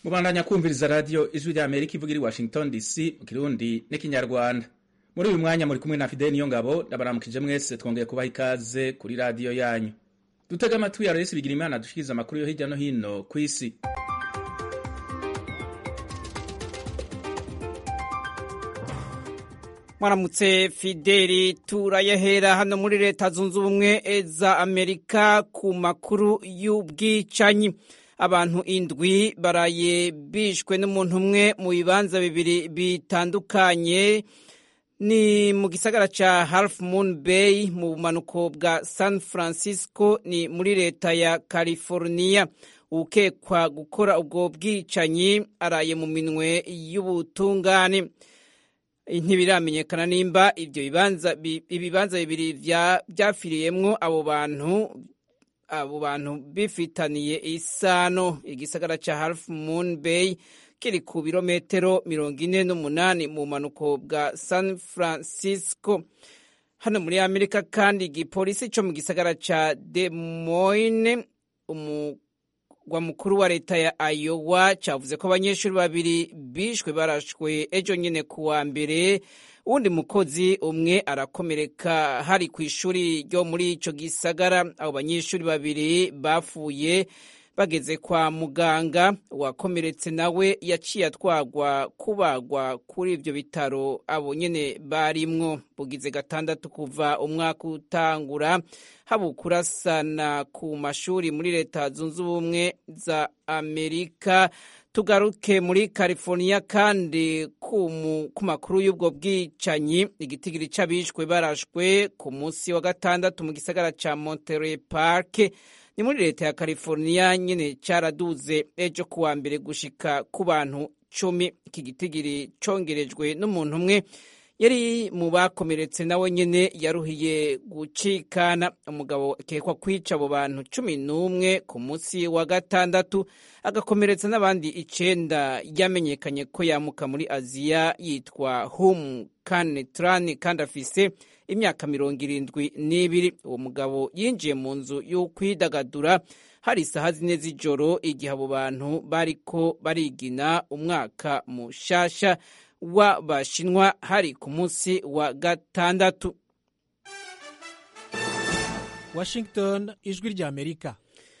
mubandanya kumviriza radiyo ijwi rya amerika ivuga iri washington dc mu kirundi n'ikinyarwanda muri uyu mwanya muri kumwe na fideli niyo ngabo ndabaramukije mwese twongeye kubaha ikaze kuri radiyo yanyu dutega amatwi ya resi bigira imana dushikiriza amakuru yo hirya no hino ku isi mwaramutse fideli turayahera hano muri leta zunze ubumwe za amerika ku makuru y'ubwicanyi abantu indwi baraye bishwe n'umuntu umwe mu bibanza bibiri bitandukanye ni mu gisagara ca half moon bay mu bumanuko bwa san francisco ni muri leta ya california ukekwa gukora ubwo bwicanyi araye mu minwe y'ubutungane ntibiramenyekana nimba ibyo bibanza ibibanza bibiri byafiriyemwo abo bantu abo bantu bifitaniye isano igisagara ca half moon bay kiri ku birometero mirongo ine n'umunani mu bumanuko bwa san francisco hano muri amerika kandi igipolisi co mu gisagara ca des moines umugwa mukuru wa leta ya iowa cavuze ko abanyeshuri babiri bishwe barashwe ejo nyene ku wa mbere uwundi mukozi umwe arakomereka hari ku ishuri ryo muri ico gisagara abo banyeshuri babiri bapfuye bageze kwa muganga uwakomeretse nawe yaciye atwagwa kubagwa kuri ivyo bitaro abo nyene barimwo bugize gatandatu kuva umwaka utangura haba kurasana ku mashuri muri leta zunze ubumwe za amerika tugaruke muri california kandi ku makuru y'ubwo bwicanyi igitigiri c'abishwe barashwe ku munsi wa gatandatu mu gisagara ca monterey park ni muri leta ya california nyene caraduze ejo kuwa mbere gushika ku bantu cumi iki gitigiri congerejwe n'umuntu umwe yari mu bakomeretse nawe nyene yaruhiye gucikana umugabo akekwa kwica abo bantu cumi n'umwe ku munsi wa gatandatu agakomeretsa n'abandi icenda yamenyekanye ko yamuka muri aziya yitwa hum kanetrani kandi afise imyaka mirongo irindwi n'ibiri uwo mugabo yinjiye mu nzu y'ukwidagadura hari isaha zine z'ijoro igihe abo bantu bariko barigina umwaka mushasha w'abashinwa hari ku munsi wa gatandatu washington ijwi rya amerika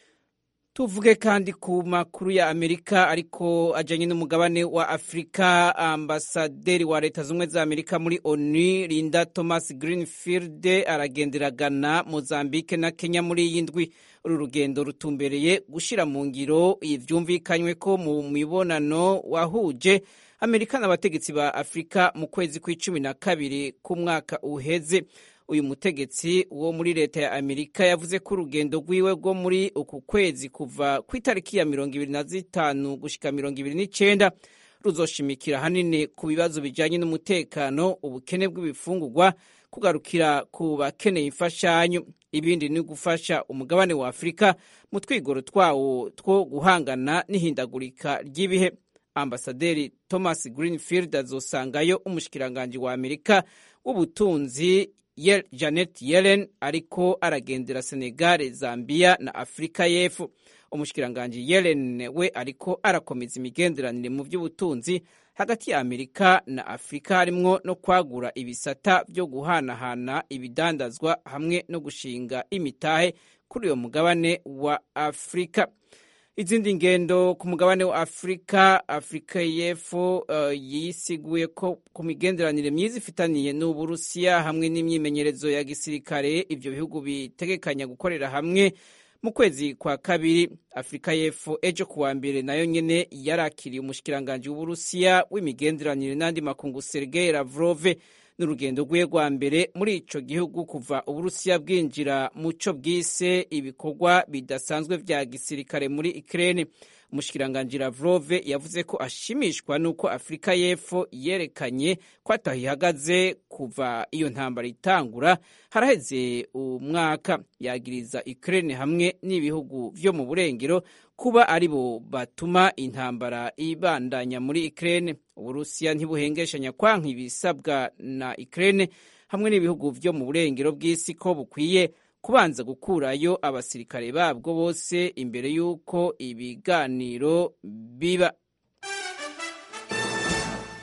tuvuge kandi ku makuru ya amerika ariko ajanye n'umugabane wa afurika ambasaderi wa leta z'ubumwe za amerika muri onu linda thomas greenfield aragendera ghana mozambique na kenya muri iyi ndwi uru rugendo rutumbereye gushira mu ngiro ivyumvikanywe ko mu mibonano wahuje amerika n'abategetsi ba afurika mu kwezi kw'icumi na kabiri k'umwaka uheze uyu mutegetsi wo muri leta ya amerika yavuze ko urugendo rwiwe rwo muri uku kwezi kuva ku itariki ya mirongo ibiri na zitanu gushika mirongo ibiri n'icenda ruzoshimikira hanini ku bibazo bijanye n'umutekano ubukene bw'ibifungurwa kugarukira ku bakeneye imfashanyo ibindi ni gufasha umugabane wa afurika mu twigoro twawo two guhangana n'ihindagurika ry'ibihe ambasaderi thomas greenfield azosangayo umushikiranganji wa amerika w'ubutunzi janet yellen ariko aragendera senegal zambia na afurika y'epfo umushikiranganji yellen we ariko arakomeza imigenderanire mu by'ubutunzi hagati ya amerika na afurika harimwo no kwagura ibisata byo guhanahana ibidandazwa hamwe no gushinga imitahe kuri uyo mugabane wa afurika izindi ngendo ku mugabane wa afurika afurika y'epfo uh, yisiguye ko ku migenderanire myiza ifitaniye n'uburusiya hamwe n'imyimenyerezo ya gisirikare ivyo bihugu bitegekanya gukorera hamwe mu kwezi kwa kabiri afurika y'epfo ejo kuwa mbere nayo nyene yarakiriye umushikiranganji w'uburusiya w'imigenderanire n'andi makungu sergei lavrove n'urugendo rwe rwa mbere muri ico gihugu kuva uburusiya bwinjira mu co bwise ibikorwa bidasanzwe vya gisirikare muri Ukraine umushikiranganji Lavrov yavuze ko ashimishwa nuko Afurika y'Epfo yerekanye ko atahihagaze kuva iyo ntambara itangura haraheze umwaka yagiriza Ukraine hamwe n'ibihugu vyo mu burengero kuba ari bo batuma intambara ibandanya muri Ukraine Uburusiya ntibuhengeshanya kwanka ibisabwa na Ukraine hamwe n'ibihugu vyo mu burengero bw'isi ko bukwiye kubanza gukurayo abasirikare babwo bose imbere y'uko ibiganiro biba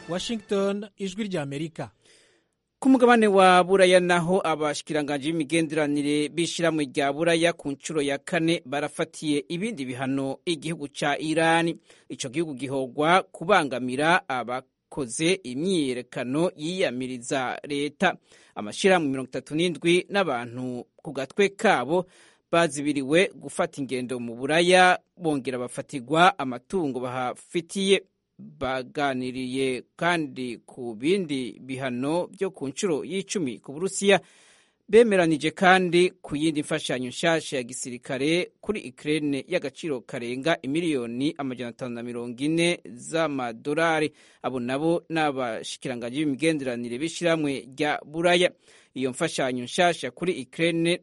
washington ijwi ry'amerika ku mugabane wa buraya naho abashikiranganji b'imigenderanire b'ishirahamwe rya buraya ku nshuro ya kane barafatiye ibindi bihano igihugu ca irani ico gihugu gihogwa kubangamira abakoze imyiyerekano yiyamiriza leta amashirahamwe mirongo itatu n'indwi n'abantu ku gatwe kabo bazibiriwe gufata ingendo mu buraya bongera bafatirwa amatungo bahafitiye baganiriye kandi ku bindi bihano byo ku nshuro y'icumi ku burusiya bemeranije kandi ku yindi mfashanyo nshasha ya gisirikare kuri Ukraine y'agaciro karenga imiliyoni amajana atanu na mirongo ine z'amadolari abo nabo ni abashikiranganji b'imigenderanire b'ishyirahamwe rya buraya iyo mfashanyo nshasha kuri Ukraine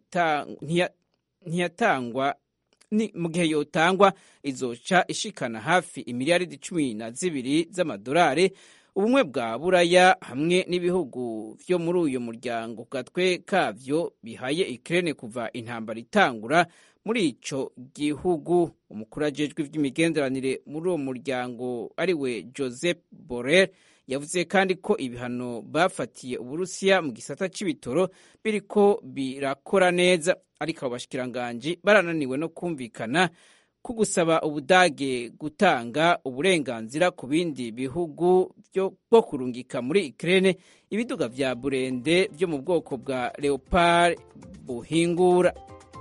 ntiyatangwa ni mu gihe yotangwa izoca ishikana hafi imiliyaridi cumi na zibiri z'amadolari ubumwe bwa buraya hamwe n'ibihugu vyo muri uyo muryango ku gatwe kavyo bihaye ikirene kuva intambara itangura muri ico gihugu umukuru ajejwe ivy'imigenderanire muri uwo muryango ariwe joseph borrell yavuze kandi ko ibihano bafatiye uburusiya mu gisata c'ibitoro biriko birakora neza ariko abo bashikiranganji barananiwe no kumvikana ku gusaba ubudage gutanga uburenganzira ku bindi bihugu bwo kurungika muri Ukraine ibiduga vya burende vyo mu bwoko bwa Leopard buhingura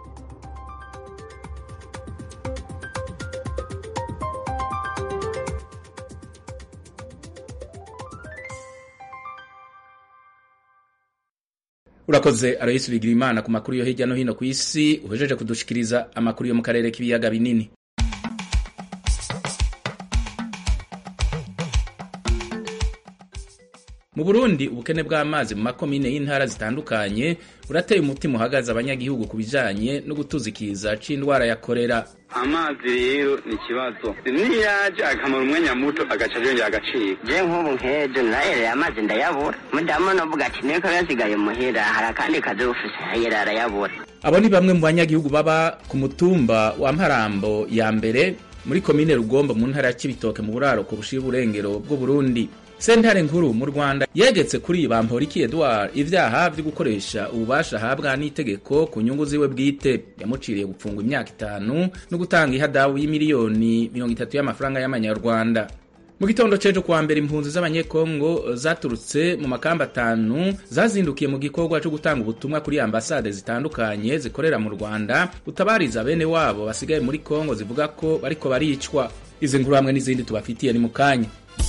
urakoze aroyisi bigira imana ku makuru yo hirya no hino ku isi uhejeje kudushikiriza amakuru yo mu karere k'ibiyaga binini mu burundi ubukene bw'amazi mu makomine y'intara zitandukanye burateye umutima uhagaze abanyagihugu ku bijanye no gutuzikiza c'indwara ya korera amazi rero ni ikibazo niyaje akamara umwanya muto agaca yongera agacika je nk'ubu nkejo nahereye amazi ndayabura mudamu novuga ati niko yasigaye muhira hari akandi kazi ufise yera arayabura abo ni bamwe mu banyagihugu baba ku mutumba wa mparambo ya mbere muri komine rugombo mu ntara ya cibitoke mu buraro ku bushira uburengero bw'uburundi sentare nkuru mu rwanda yegetse kuri bamporiki edouard ivyaha vyo gukoresha ububasha ahabwa n'itegeko ku nyungu ziwe bwite yamuciriye gupfungwa imyaka itanu no gutanga ihadabu y'imiliyoni mirongo itatu y'amafaranga y'amanyarwanda mu gitondo c'ejo kuwa mbere impunzi z'abanyekongo zaturutse mu makamba atanu zazindukiye mu gikorwa co gutanga ubutumwa kuri ambasade zitandukanye zikorera mu rwanda utabariza bene wabo basigaye muri kongo zivuga ko bariko baricwa izi nkuru hamwe n'izindi tubafitiye ni mu kanya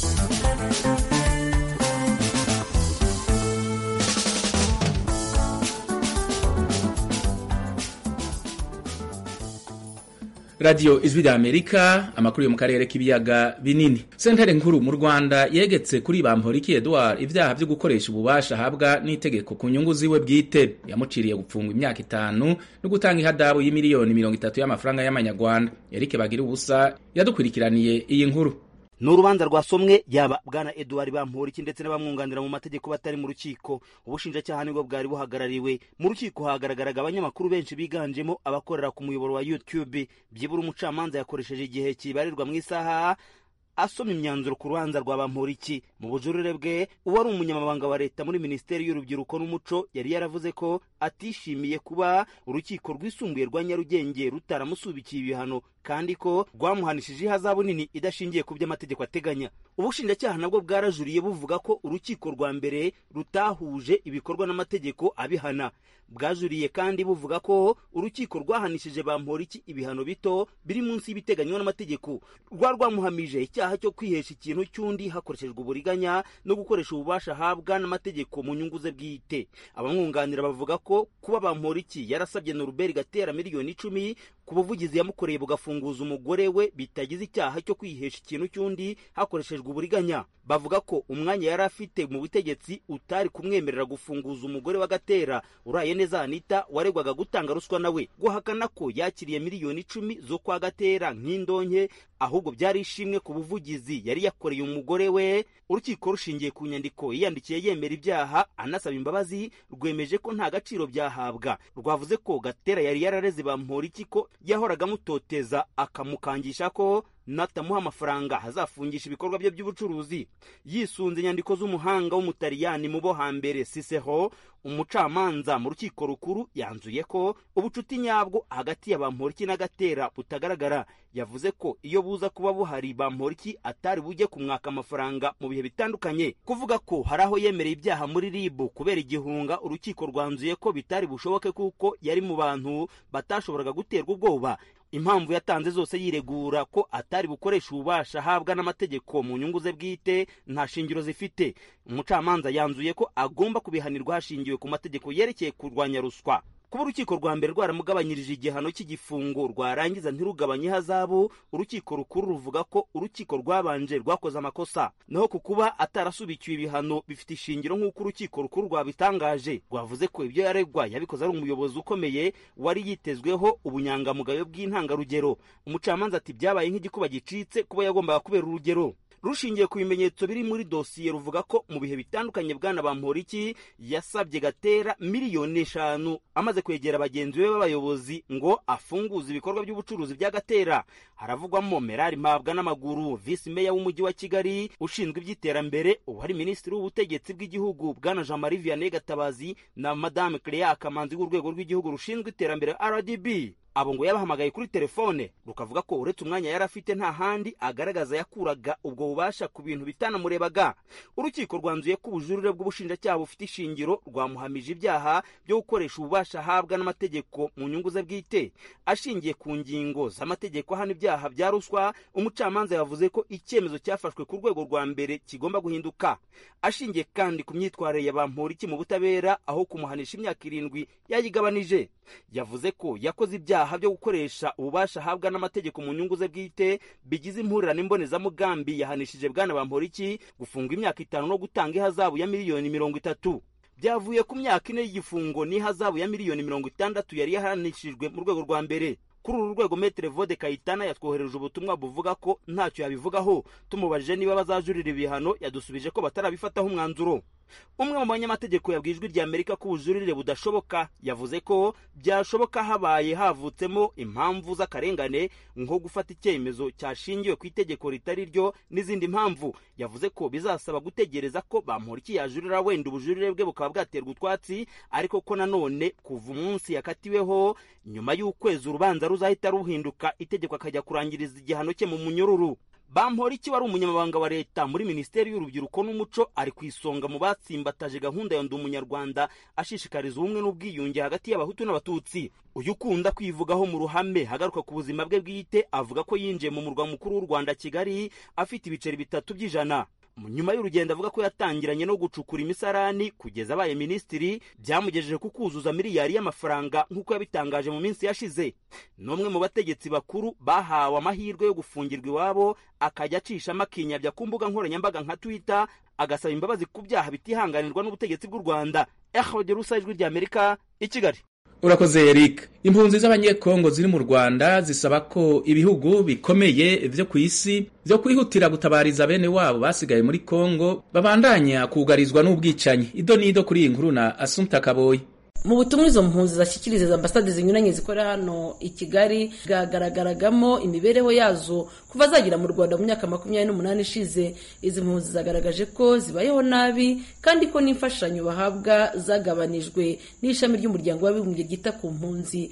radiyo ijwi rya amerika amakuru yo mu karere k'ibiyaga binini sentare nkuru mu rwanda yegetse kuri bamporiki edouard ibyaha byo gukoresha ububasha ahabwa n'itegeko ku nyungu ziwe bwite yamuciriye gupfungwa imyaka itanu no gutanga ihadabu y'imiliyoni mirongo itatu y'amafaranga y'amanyarwanda erike bagira ubusa yadukurikiraniye iyi nkuru ni urubanza rwasomwe yaba bwana eduard bamporiki ndetse n'abamwunganira mu mategeko batari mu rukiko ubushinjacyaha nibwo bwari buhagarariwe mu rukiko hagaragaraga abanyamakuru benshi biganjemo abakorera ku muyoboro wa youtube byibura umucamanza yakoresheje igihe kibarirwa mu isaha asoma imyanzuro ku rubanza rwa bamporiki mu bujurire bwe uwari umunyamabanga wa leta muri minisiteri y'urubyiruko n'umuco yari yaravuze ko atishimiye kuba urukiko rwisumbuye rwa nyarugenge rutaramusubikiye ibihano kandi ko rwamuhanishije ihazabu nini idashingiye ku byo amategeko ateganya ubushinjacyaha nabwo bwarajuriye buvuga ko urukiko rwa mbere rutahuje ibikorwa n'amategeko abihana bwajuriye kandi buvuga ko urukiko rwahanishije bamporiki ibihano bito biri munsi y'ibiteganywa n'amategeko rwa rwamuhamije icyaha cyo kwihesha ikintu cy'undi hakoreshejwe uburiganya no gukoresha ububasha ahabwa n'amategeko mu nyungu ze bwite abamwunganira bavuga ko kuba bamporiki yarasabye noruberi gatera miliyoni icumi ku buvugizi yamukoreye bugafunguza umugore we bitagize icyaha cyo kwihesha ikintu cy'undi hakoreshejwe uburiganya bavuga ko umwanya yari afite mu butegetsi utari kumwemerera gufunguza umugore wa gatera uraye neza anita waregwaga gutanga ruswa nawe guhakana ko yakiriye miliyoni icumi zo kwa gatera nk'indonke ahubwo byari ishimwe ku buvugizi yari yakoreye umugore we urukiko rushingiye ku nyandiko yiyandikiye yemera ibyaha anasaba imbabazi rwemeje ko nta gaciro byahabwa rwavuze ko gatera yari yarareze bamporiki ko yahoraga amutoteza akamukangisha ko natamuha amafaranga hazafungisha ibikorwa bye by'ubucuruzi yisunze inyandiko z'umuhanga w'umutaliyani mu bo hambere siseho umucamanza mu rukiko rukuru yanzuye ko ubucuti nyabwo hagati ya bamporiki na gatera butagaragara yavuze ko iyo buza kuba buhari bamporiki atari bujye kumwaka amafaranga mu bihe bitandukanye kuvuga ko hari aho yemereye ibyaha muri ribu kubera igihunga urukiko rwanzuye ko bitari bushoboke kuko yari mu bantu batashoboraga guterwa ubwoba impamvu yatanze zose yiregura ko atari bukoresha ububasha ahabwa n'amategeko mu nyungu ze bwite nta shingiro zifite umucamanza yanzuye ko agomba kubihanirwa hashingiwe ku mategeko yerekeye kurwanya ruswa kuba urukiko rwa mbere rwaramugabanyirije igihano cy'igifungo rwarangiza ntirugabanye ihazabu urukiko rukuru ruvuga ko urukiko rwabanje rwakoze amakosa naho ku kuba atarasubikiwe ibihano bifite ishingiro nk'uko urukiko rukuru rwabitangaje rwavuze ko ibyo yaregwa yabikoze ari umuyobozi ukomeye wari yitezweho ubunyangamugayo bw'intangarugero umucamanza ati byabaye nk'igikuba gicitse kuba yagombaga kubera urugero rushingiye ku bimenyetso biri muri dosiye ruvuga ko mu bihe bitandukanye bwana bamporiki yasabye gatera miliyoni eshanu amaze kwegera bagenzi be b'abayobozi ngo afunguze ibikorwa by'ubucuruzi bya gatera haravugwamo merari mpabwa n'amaguru visi meya w'umujyi wa kigali ushinzwe iby'iterambere ubu hari minisitiri w'ubutegetsi bw'igihugu bwana jean marie vianney gatabazi na madame clea kamanzi w'urwego rw'igihugu rushinzwe iterambere rdb abo ngo yabahamagaye kuri telefone rukavuga ko uretse umwanya yari afite nta handi agaragaza yakuraga ubwo bubasha ku bintu bitanamurebaga urukiko rwanzuye ko ubujurire bw'ubushinjacyaha bufite ishingiro rwamuhamije ibyaha byo gukoresha ububasha ahabwa n'amategeko mu nyungu ze bwite ashingiye ku ngingo z'amategeko ahana ibyaha bya ruswa umucamanza yavuze ko icyemezo cyafashwe ku rwego rwa mbere kigomba guhinduka ashingiye kandi ku myitwarire ya bamporiki mu butabera aho kumuhanisha imyaka irindwi yayigabanije yavuze ko yakoze ibyaha byo gukoresha ububasha ahabwa n'amategeko mu nyungu ze bwite bigize impurirane mbonezamugambi yahanishije bwana bamporiki gufungwa imyaka itanu no gutanga ihazabu ya miliyoni mirongo itatu byavuye ku myaka ine y'igifungo n'ihazabu ya miliyoni mirongo itandatu yari yahanishijwe mu rwego rwa mbere kuri uru rwego metere vode kayitana yatwohereje ubutumwa buvuga ko ntacyo yabivugaho tumubajije niba bazajurira ibihano yadusubije ko batarabifataho umwanzuro umwe mu banyamategeko yabwiye ijwi rya amerika ko ubujurire budashoboka yavuze ko byashoboka habaye havutsemo impamvu z'akarengane nko gufata icyemezo cyashingiwe ku itegeko ritari ryo n'izindi mpamvu yavuze ko bizasaba gutegereza ko bamporiki yajurira wenda ubujurire bwe bukaba bwaterwa utwatsi ariko ko nanone kuva umunsi yakatiweho nyuma y'ukwezi urubanza ruzahita ruhinduka itegeko akajya kurangiriza igihano cye mu munyururu bamporiki wari umunyamabanga wa leta muri minisiteri y'urubyiruko n'umuco ari ku isonga mu batsimbataje gahunda ya ndi umunyarwanda ashishikariza ubumwe n'ubwiyunge hagati y'abahutu n'abatutsi uyu ukunda kwivugaho mu ruhame hagaruka ku buzima bwe bwite avuga ko yinjiye mu murwa mukuru w'u rwanda kigali afite ibiceri bitatu by'ijana nyuma y'urugendo avuga ko yatangiranye no gucukura imisarani kugeza abaye minisitiri byamugejeje ku kuzuza miliyari y'amafaranga nk'uko yabitangaje mu minsi yashize n'umwe mu bategetsi bakuru bahawe amahirwe yo gufungirwa iwabo akajya acishamo akinyabya ku mbuga nkoranyambaga nka twitter agasaba imbabazi ku byaha bitihanganirwa n'ubutegetsi bw'u rwanda ehode rusa ijwi ry'amerika i kigali urakoze eric impunzi z'abanyekongo ziri mu rwanda zisaba ko ibihugu bikomeye vyo ku isi vyo kwihutira gutabariza bene wabo basigaye muri kongo babandanya kugarizwa n'ubwicanyi ido n'ido kuri iyi nkuru na asumta kaboyi mu butumwa izo mpunzi zashyikiriza ambasade zinyuranye zikorera hano i kigali bwagaragaragamo imibereho yazo kuva zagera mu rwanda mu myaka makumyabiri n'umunani ishize izi mpunzi zagaragaje ko zibayeho nabi kandi ko n'imfashanyo bahabwa zagabanijwe n'ishami ry'umuryango w'abibumbye ryita ku mpunzi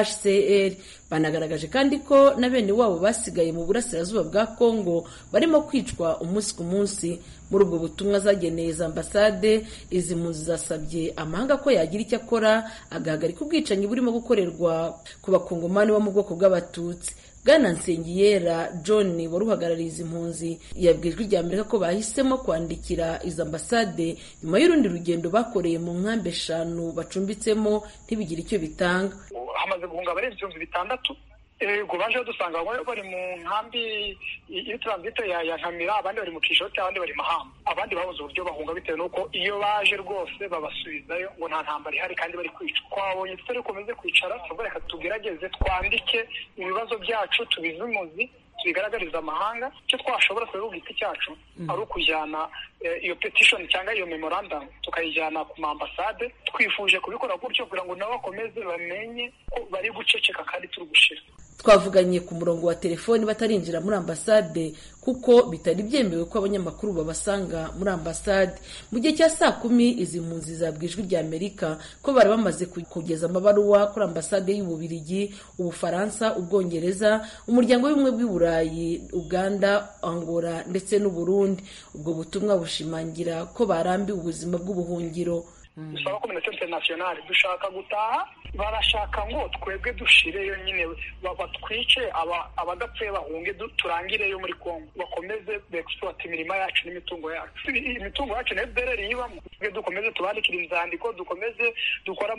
hcr banagaragaje kandi ko na bene wabo basigaye mu burasirazuba bwa kongo barimo kwicwa umunsi ku munsi muri ubwo butumwa zageneye za ambasade izi mpunzi zasabye amahanga ko yagira icyo akora agahagarika ubwicanyi burimo gukorerwa ku bakongomani bo mu bwoko bw'abatutsi bwana nsengiyera john wari uhagarariye izi mpunzi yabwiye ijwi rya amerika ko bahisemo kwandikira izo ambasade nyuma y'urundi rugendo bakoreye mu nkambi eshanu bacumbitsemo ntibigire icyo bitanga hamaze guhunga abarenze ibihumbi bitandatu ubwo baje dusanga bamwe bari mu nkambi y'itranzite ya nkamira abandi bari mu kishoti abandi bari mahamba abandi babuze uburyo bahunga bitewe n'uko iyo baje rwose babasubizayo ngo nta ntambara ihari kandi bari kwicwa twabonye tutari bukomeze kwicara tuvuga reka tugerageze twandike ibibazo byacu tubizimuzi tubigaragariza amahanga icyo twashobora kubera ku giti cyacu ari ukujyana iyo petition cyangwa iyo memorandum tukayijyana ku maambasade twifuje kubikora gutyo kugira ngo nabo bakomeze bamenye ko bari guceceka kandi turi gushira twavuganye ku murongo wa telefoni batarinjira muri ambasade kuko bitari byemewe ko abanyamakuru babasanga muri ambasade mu gihe cya saa kumi izi mpunzi zabwa ijwi rya amerika ko bari bamaze kugeza amabaruwa kuri ambasade y'ububirigi ubufaransa ubwongereza umuryango w'ubumwe bw'i burayi uganda angola ndetse n'uburundi ubwo butumwa bushimangira ko barambiwe ubuzima bw'ubuhungiro dusaba kominite interinasiyonari dushaka gutaha barashaka ngo twebwe dushireyo nyine batwice abadapfuye bahunge turangireyo muri kongo bakomeze begisipurata imirima yacu n'imitungo yacu imitungo yacu na fdr yibamo twe dukomeze tubandikire inzandiko dukomeze dukore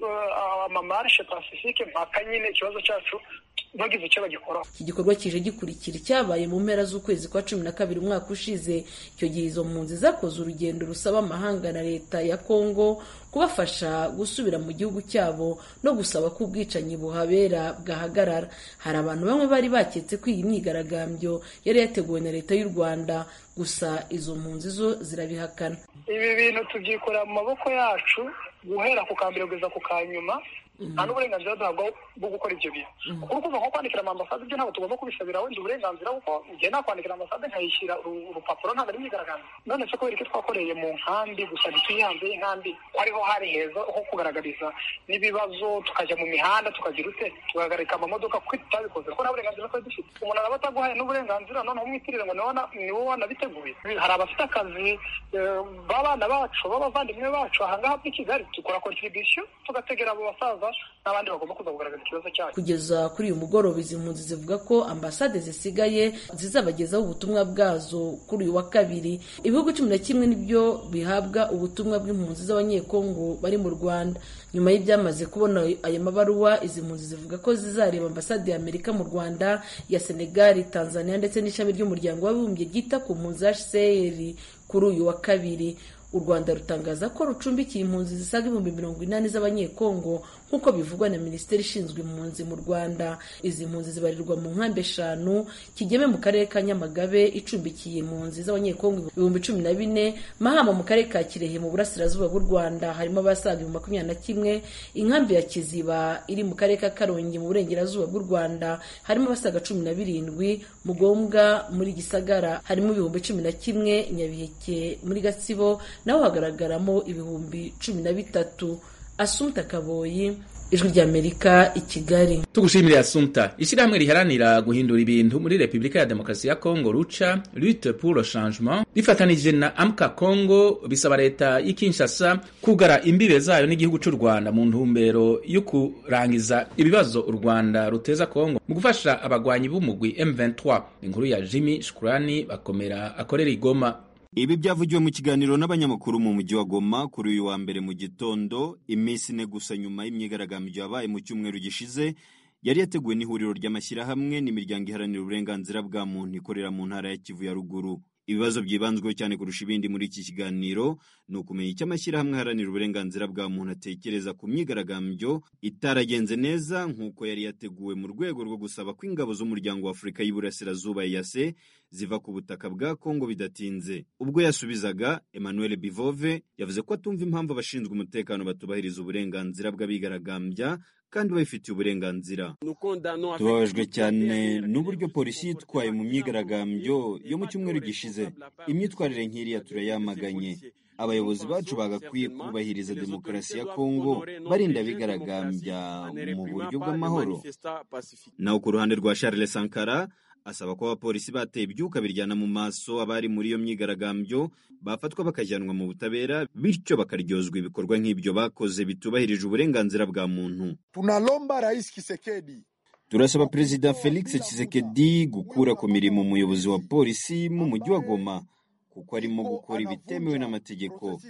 amamarishe pasifike mpaka nyine ikibazo cyacu bagize icyo bagikoraho iki gikorwa kije gikurikira icyabaye mu mpera z'ukwezi kwa cumi na kabiri umwaka ushize icyo gihe izo mpunzi zakoze urugendo rusaba amahanga na leta ya kongo kubafasha gusubira mu gihugu cyabo no gusaba ko ubwicanyi buhabera bwahagarara hari abantu bamwe bari baketse ko iyi myigaragambyo yari yateguwe na leta y'u rwanda gusa izo mpunzi zo zirabihakana ibi bintu tubyikorera mu maboko yacu guhera ku kambere kugeza ku kanyuma nta n'uburenganzira duhabwa bwo gukora ibyo bintu kuko urumva nko kwandikira amambasade ibyo ntabwo tugomba kubisabira wenda uburenganzira kuko igihe nakwandikira ambasade nkayishyira urupapuro ntabwo ari imyigaragambyo none se kubera ko twakoreye mu nkambi gusa ntituye hanze y'inkambi ko ariho hari heza ho kugaragariza n'ibibazo tukajya mu mihanda tukagira ute tugahagarika amamodoka kuko tutabikoze kuko nta burenganzira twari dufite umuntu araba ataguhaye n'uburenganzira noneho umwitirire ngo ni wowe wanabiteguye hari abafite akazi b'abana bacu b'abavandimwe bacu ahangaha muri kigali dukora kontribisiyo tugategera abo basaza n'abandi bagomba kuza kugaragaza ikibazo cyacu kugeza kuri uyu mugoroba izi mpunzi zivuga ko ambasade zisigaye zizabagezaho ubutumwa bwazo kuri uyu wa kabiri ibihugu cumi na kimwe nibyo bihabwa ubutumwa bw'impunzi z'abanyekongo bari mu rwanda nyuma y'ibyamaze kubona aya mabaruwa izi mpunzi zivuga ko zizareba ambasade ya amerika mu rwanda ya senegali tanzania ndetse n'ishami ry'umuryango w'abibumbye ryita ku mpunzi hcr kuri uyu wa kabiri u rwanda rutangaza ko rucumbikiye impunzi zisaga ibihumbi mirongo inani z'abanyekongo nk'uko bivugwa na minisiteri ishinzwe impunzi mu rwanda izi mpunzi zibarirwa mu nkambi eshanu kigeme mu karere ka nyamagabe icumbikiye impunzi z'abanyekongo ibihumbi cumi na bine mahama mu karere ka kirehe mu burasirazuba bw'u rwanda harimo abasaga ibihumbi makumyabiri na kimwe inkambi ya kiziba iri mu karere ka karongi mu burengerazuba bw'u rwanda harimo abasaga cumi na birindwi mugombwa muri gisagara harimo ibihumbi cumi na kimwe nyabiheke muri gatsibo naho hagaragaramo ibihumbi cumi na bitatu asumta kaboyi ijwi ry'amerika i kigali tugushimire asumta ishyirahamwe riharanira guhindura ibintu muri repubulika ya demokarasi ya kongo ruca lutte pour le changement rifatanije na amka kongo bisaba leta y'i kinshasa kugara imbibe zayo n'igihugu cy'u rwanda mu ntumbero yo kurangiza ibibazo u rwanda ruteza kongo mu gufasha abagwanyi b'umugwi m23 inkuru ya jimmy shukurani bakomera akorera igoma ibi byavugiwe mu kiganiro n'abanyamakuru mu mujyi wa Goma kuri uyu wa mbere mu gitondo iminsi ine gusa nyuma y'imyigaragambyo yabaye mu cyumweru gishize yari yateguwe n'ihuriro ry'amashyirahamwe n'imiryango iharanira uburenganzira bwa muntu ikorera mu ntara ya Kivu ya ruguru ibibazo byibanzweho cyane kurusha ibindi muri iki kiganiro ni ukumenya icyo amashyirahamwe aharanira uburenganzira bwa muntu atekereza ku myigaragambyo itaragenze neza nk'uko yari yateguwe mu rwego rwo gusaba ko ingabo z'umuryango wa afurika y'iburasirazuba yase ziva ku butaka bwa kongo bidatinze ubwo yasubizaga emmanuel bivove yavuze ko atumva impamvu abashinzwe umutekano batubahiriza uburenganzira bw'abigaragambya kandi babifitiye uburenganzira tubabajwe cyane n'uburyo polisi yitwaye mu myigaragambyo yo mu cyumweru gishize imyitwarire nk'iriya turayamaganye abayobozi bacu bagakwiye kubahiriza demokarasi ya kongo barinda abigaragambya mu buryo bw'amahoro naho ku ruhande rwa charles sankara asaba ko abapolisi bateye ibyuka biryana mu maso abari muri iyo myigaragambyo bafatwa bakajyanwa mu butabera bityo bakaryozwa ibikorwa nk'ibyo bakoze bitubahirije uburenganzira bwa muntu tunalomba rais Kisekedi turasaba perezida felix Tshisekedi gukura ku mirimo umuyobozi wa polisi mu mujyi wa goma kuko arimo gukora ibitemewe n'amategeko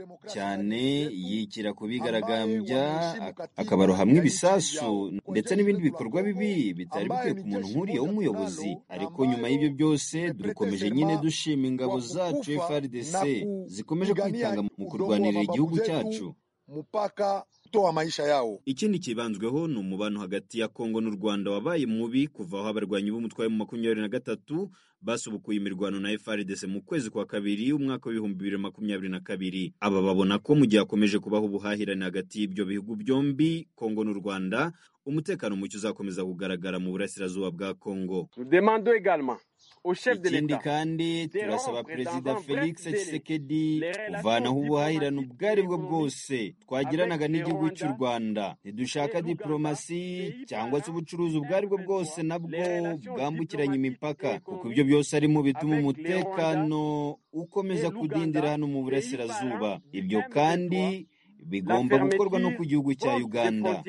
cyane yikira ku bigaragambya akabarohamwe ibisasu ndetse n'ibindi bikorwa bibi bitari bikwiye ku muntu nk'uriya w'umuyobozi ariko nyuma y'ibyo byose dukomeje nyine dushima ingabo zacu FRDC zikomeje kwitanga mu kurwanirira igihugu cyacu mpaka kutoa maisha yao. ikindi kibanzweho ni umubano hagati ya kongo n'u rwanda wabaye mubi kuva aho abarwanyi b'umutwe mu makumyabiri na gatatu basubukuye imirwano na frdc mu kwezi kwa kabiri umwaka w'ibihumbi bibiri na makumyabiri na kabiri aba babona ko mu gihe hakomeje kubaho ubuhahirane hagati y'ibyo bihugu byombi kongo n'u rwanda umutekano muke uzakomeza kugaragara mu burasirazuba bwa kongo ikindi kandi turasaba perezida felix tshisekedi kuvanaho ubuhahirane ubwo ari bwo bwose twagiranaga n'igihugu cy'u rwanda ntidushaka diporomasi cyangwa se ubucuruzi ubwo ari bwo bwose nabwo bwambukiranya imipaka kuko ibyo byose ari mu bituma umutekano ukomeza kudindira hano mu burasirazuba ibyo kandi bigomba gukorwa no ku gihugu cya uganda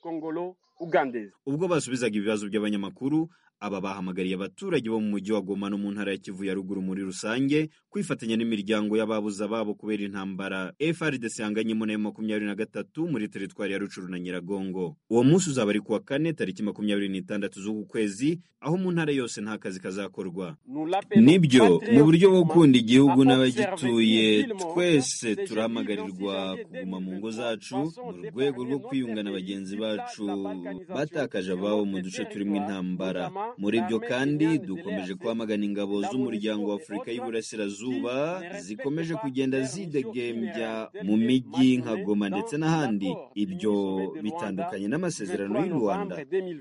ubwo basubizaga ibibazo by'abanyamakuru aba bahamagariye abaturage bo mu mujyi wa Goma no mu ntara ya Kivu ya ruguru muri rusange kwifatanya n'imiryango y'ababuze ababo kubera intambara FRDC yanganyemo nayo makumyabiri na gatatu muri teritwari ya Rucuru na Nyiragongo uwo munsi uzaba ari kuwa kane tariki makumyabiri n'itandatu z'uku kwezi aho mu ntara yose nta kazi kazakorwa nibyo mu buryo bwo gukunda igihugu n'abagituye twese turahamagarirwa kuguma mu ngo zacu mu rwego rwo kwiyunga na bagenzi bacu batakaje ababo mu duce turimo intambara muri byo kandi dukomeje kwamagana ingabo z'umuryango wa afurika y'uburasirazuba zikomeje kugenda zidegembya mu mijyi nka goma ndetse n'ahandi ibyo bitandukanye n'amasezerano y'u rwanda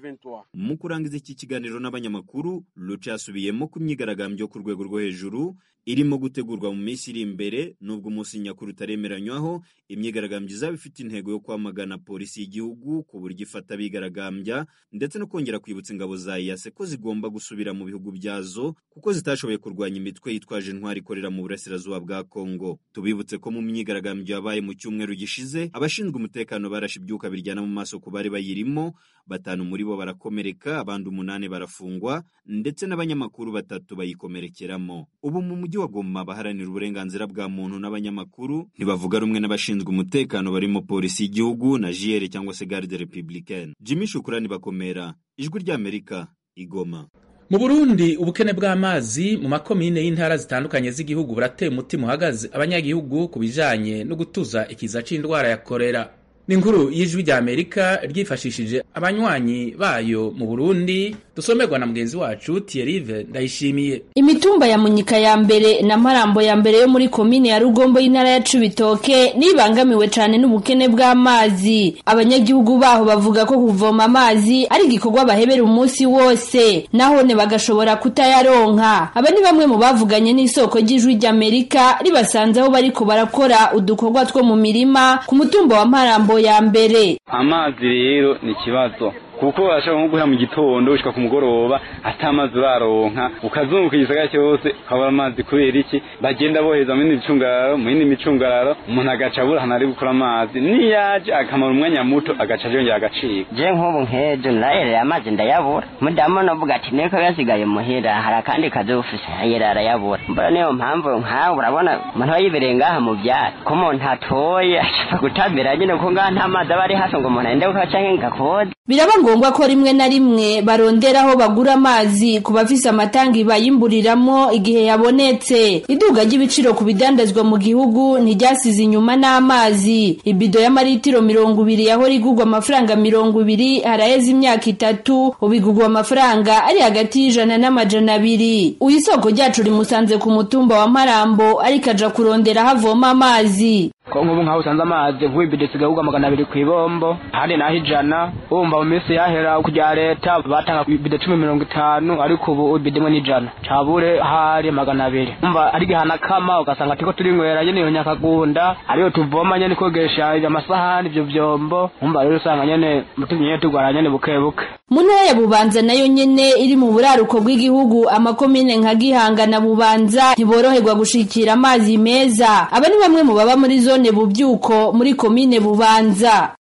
mu kurangiza iki kiganiro n'abanyamakuru ruca yasubiyemo ku myigaragambyo ku rwego rwo hejuru irimo gutegurwa mu minsi iri imbere nubwo umunsi nyakuri utaremeranywaho imyigaragambyo izaba ifite intego yo kwamagana polisi y'igihugu ku buryo ifata abigaragambya ndetse no kongera kwibutsa ingabo za iyase ko zigomba gusubira mu bihugu byazo kuko zitashoboye kurwanya imitwe yitwaje intwari ikorera mu burasirazuba bwa kongo tubibutse ko mu myigaragambyo yabaye mu cyumweru gishize abashinzwe umutekano barashe ibyuka biryana mu maso ku bari bayirimo batanu muri bo barakomereka abandi umunani barafungwa ndetse n'abanyamakuru batatu bayikomerekeramo ubu mu mujyi wa Goma abaharanira uburenganzira bwa muntu n'abanyamakuru ntibavuga rumwe n'abashinzwe umutekano barimo polisi y'igihugu na JR cyangwa se garde républicaine Jimmy Shukurani bakomera ijwi ry'Amerika igoma mu burundi ubukene bw'amazi mu makomine y'intara zitandukanye z'igihugu burateye umutima uhagaze abanyagihugu ku bijanye no gutuza ikiza c'indwara ya korera ni inkuru y'ijwi rya amerika ryifashishije abanywanyi bayo mu burundi dusomerwa na mugenzi wacu Thierry ndayishimiye imitumba ya munyika ya mbere na marambo ya mbere yo muri komine ya rugombo y'intara ya cibitoke nibangamiwe cane n'ubukene bw'amazi abanyagihugu baho bavuga ko kuvoma amazi ari igikorwa bahebera umunsi wose nahone bagashobora kutayaronka aba ni bamwe mu bavuganye n'isoko ry'ijwi ry'amerika ribasanze aho bariko barakora udukorwa two mu mirima ku mutumba wa marambo ya mbere amazi rero ni ikibazo kuko urashobora nko guhera mu gitondo ushika ku mugoroba ata amazi uraronka ukazunguka igisagara cyose ukabura amazi kubera iki bagenda boheza mu yindi micungararo mu yindi micungararo umuntu agaca abura ahantu ari gukura amazi niyaje akamara umwanya muto agaca yongera agacika je nk'ubu nk'ejo narereye amazi ndayabura mudamu novuga ati niko yasigaye muhira hari akandi kazi ufise yera arayabura mbona niyo mpamvu nkawe urabona umuntu aba yibereye ngaha mu byatsi ko umuntu atoye ashaka gutambira nyine kuko ngaha nta mazi aba ari hafi ngo umuntu agende gukaca nk'ingakode biraba ngombwa ko rimwe na rimwe barondera aho bagura amazi ku bafise amatangi bayimburiramo igihe yabonetse iduga ry'ibiciro ku bidandazwa mu gihugu ntiryasize inyuma n'amazi ibido y'amaritiro mirongo ibiri yahora igurwa amafaranga mirongo ibiri haraheze imyaka itatu ubu igurwa amafaranga ari hagati y'ijana n'amajana abiri uyu isoko ryacu rimusanze ku mutumba wa marambo ariko aja kurondera aho avoma amazi ko nk'ubu nk'aho usanze amazi vuba ibido isigaye ugwa magana abiri ku ibombo ahandi naho ijana wumva mu minsi yahera kujya leta batanga ibido cumi mirongo itanu ariko ubu ibido imwe n'ijana cabure hari magana abiri umva ari gihana kama ugasanga turiko turinywera nyene iyo nyakagunda ariyo tuvoma nyene kogesha amasahani ivyo vyombo umva rero usanga nyene mutumye nyene tugwara nyene buke buke mu ntara ya bubanza nayo nyene iri mu buraruko bw'igihugu amakomine nka gihanga na bubanza ntiboroherwa gushikira amazi meza aba ni bamwe mu baba muri zone bubyuko muri komine bubanza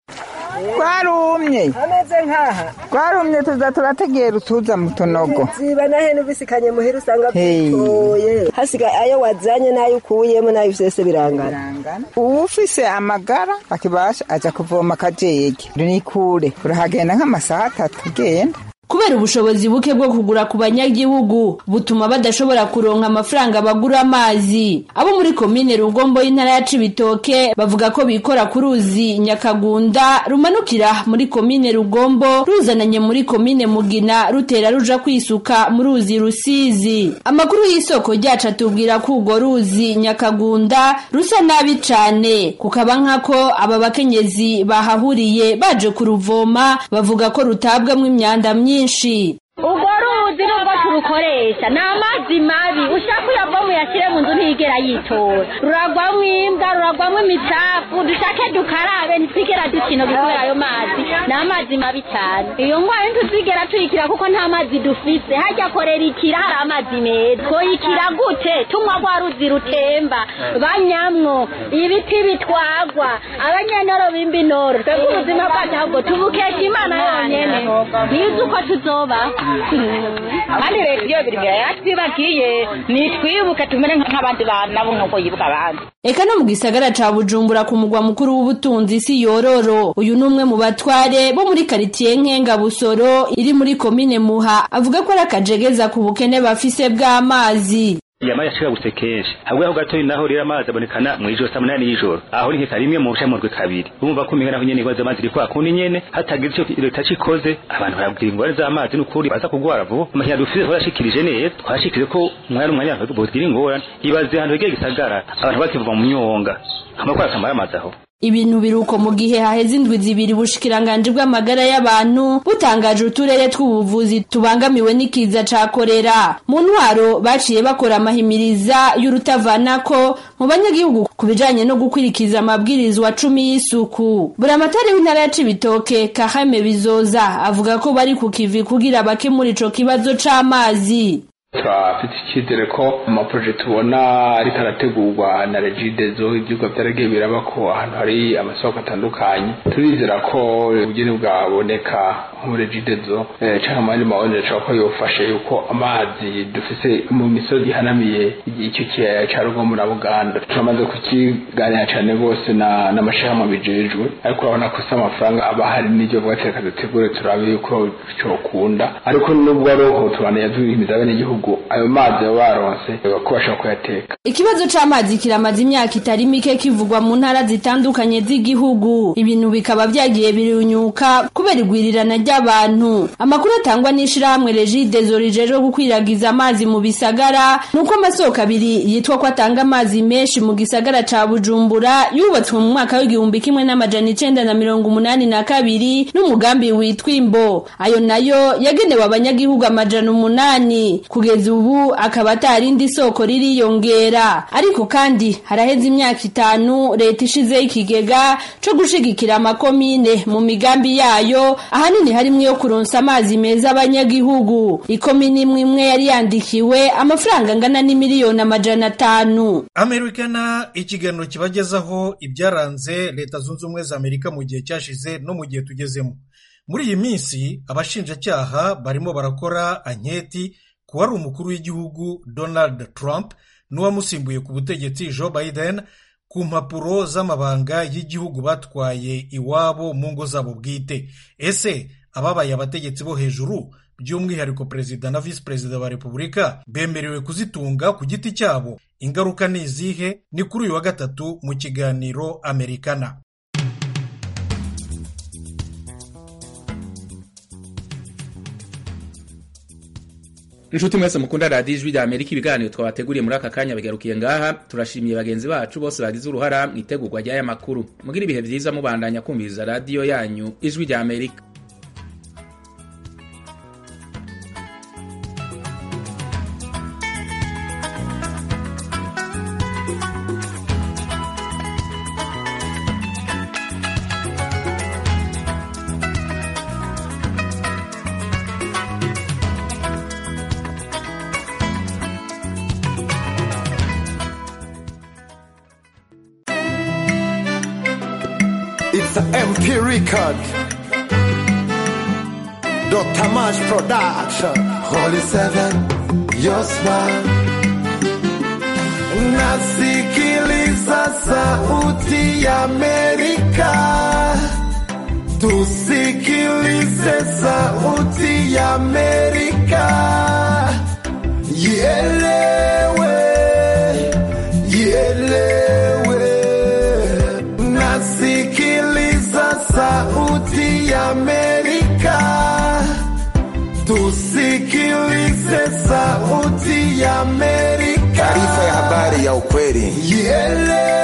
twarumye ameze nkaha twarumye tuza turategera utuza mu tunogo ziba na hene ubisikanye muhira usanga bitoye hasigaye ayo wazanye n'ayo ukuyemo n'ayo vyose birangana uwufise amagara akibasha aja kuvoma akajege ni kure urahagenda nk'amasaha atatu ugenda kubera ubushobozi buke bwo kugura ku banyagihugu butuma badashobora kuronka amafaranga bagura amazi abo muri komine rugombo y'intara ya cibitoke bavuga ko bikora ku ruzi nyakagunda rumanukira muri komine rugombo ruzananye muri komine mugina rutera ruja kwisuka mu ruzi rusizi amakuru y'isoko ryacu atubwira ko urwo ruzi nyakagunda rusa nabi cane kukaba nkako aba bakenyezi bahahuriye baje kuruvoma bavuga ko rutabwamwo imyanda myinshi urwo ruzi nubwo turukoresha ni amazi mabi ushaka uyavamo uyashyire mu nzu ntigera yitora ruragwamo imbwa ruragwamo imicafu dushake dukarabe ntitwigera dukina kubera ayo mazi ni amazi mabi cyane iyo ndwara ntituzigera tuyikira kuko nta mazi dufise hajya korera ikira hari amazi meza twoyikira gute tunywa rwa ruzi rutemba banyamwo ibiti bitwagwa abanyenoro b'imbinoro twebwe ubuzima bwacu ahubwo tubukesha imana yonyene ntizi uko tuzoba kandi leta iyo biri imbere yatwibagiye nitwibuke tumere nk'abandi bantu nabo nk'uko yibuka abandi eka no mu gisagara ca bujumbura ku mugwa mukuru w'ubutunzi si yororo uyu ni umwe mu batware bo muri karitiye nkenga busoro iri muri komine muha avuga ko ari akajegeza ku bukene bafise bw'amazi yamaye ashikagutse kenshi habwe aho gatoyi naho rero amazi abonekana mw'ijoro saa munani y'ijoro aho ni nkeka rimwe mu bushamurwe kabiri urumva ko umenga naho nyene ingwara z'amazi iri kwa kundi nyene hatagize ico leta cikoze abantu barabwira ingwara z'amazi n'ukuri baza kugwara vuba amahera dufise twarashikirije neza twashikirije ko umwanya umwanya abantu bogira ingorane ibaze ahantu hegeye gisagara abantu bakivuva mu myonga amakora akamara amazi aho ibintu biruko mu gihe haheze indwi zibiri ubushikiranganje bw'amagara y'abantu butangaje uturere tw'ubuvuzi tubangamiwe n'ikiza ca korera mu ntwaro baciye bakora amahimiriza y'urutavanako mu banyagihugu ku bijanye no gukwirikiza amabwirizwa cumi y'isuku buramatari w'intara ya cibitoke kahame bizoza avuga ko bari ku kivi kugira bakemura ico kibazo c'amazi turafite icyizere ko amaproje tubona ariko arategurwa na regidezo ibyuka byaragiye biraba ko ahantu hari amasoko atandukanye turizera ko ubugeni bwaboneka muri regidezo cyangwa mu yandi mawonere ashobora ko yofashe yuko amazi dufise mu misozi ihanamiye icyo kiyaya cya rugomo na buganda turamaze kukiganira cyane rwose n'amashirahamwe bijejwe ariko urabona ko si amafaranga aba hari n'ibyo vuga reka dutegure turabe yuko cyokunda ariko nubwo ari uko tubaneye duhimiza abenegihugu ayo mazi baba baronse ko bashobora kuyateka ikibazo c'amazi kiramaze imyaka itari mike kivugwa mu ntara zitandukanye z'igihugu ibintu bikaba vyagiye birunyuka kubera igwirirana ry'abantu amakuru atangwa n'ishirahamwe regidezo rijejwe gukwiragiza amazi mu bisagara nuko amasoko abiri yitwa ko atanga amazi menshi mu gisagara ca bujumbura yubatswe mu mwaka w'igihumbi kimwe n'amajana icenda na mirongo umunani na kabiri n'umugambi witwa imbo ayo nayo yagenewe abanyagihugu amajana umunani kugeza ubu akaba atarindi soko ririyongera ariko kandi haraheze imyaka itanu leta ishizeho ikigega co gushigikira amakomine mu migambi yayo ahanini harimwo yo kuronsa amazi meza abanyagihugu ikomine imwe imwe yari yandikiwe amafaranga angana n'imiliyoni amajana atanu amerikana ikiganiro kibagezaho ibyaranze leta zunze ubumwe za amerika mu gihe cyashize no mu gihe tugezemo muri iyi minsi abashinjacyaha barimo barakora anketi ku wari umukuru w'igihugu donald trump n'uwamusimbuye ku butegetsi joe biden ku mpapuro z'amabanga y'igihugu batwaye iwabo mu ngo zabo bwite ese ababaye abategetsi bo hejuru by'umwihariko perezida na visi perezida wa repubulika bemerewe kuzitunga ku giti cyabo ingaruka ni izihe ni kuri uyu wa gatatu mu kiganiro amerikana inshuti mwese mukunda radiyo ijwi rya amerika ibiganiro twabateguriye muri aka kanya bigarukiye ngaha turashimiye bagenzi bacu bose bagize uruhara mu itegurwa ry'aya makuru mugira ibihe byiza mubandanya kumviriza radiyo yanyu ijwi rya amerika It's an MP record. Dr. Mash Production. Holy Seven, your smile. Nasikiliza sauti ya Amerika. tusikilize sauti ya Amerika, ielewe, ielewe. Nasikiliza sauti ya Amerika, tusikilize sauti ya Amerika, taarifa ya habari ya ukweli ielewe.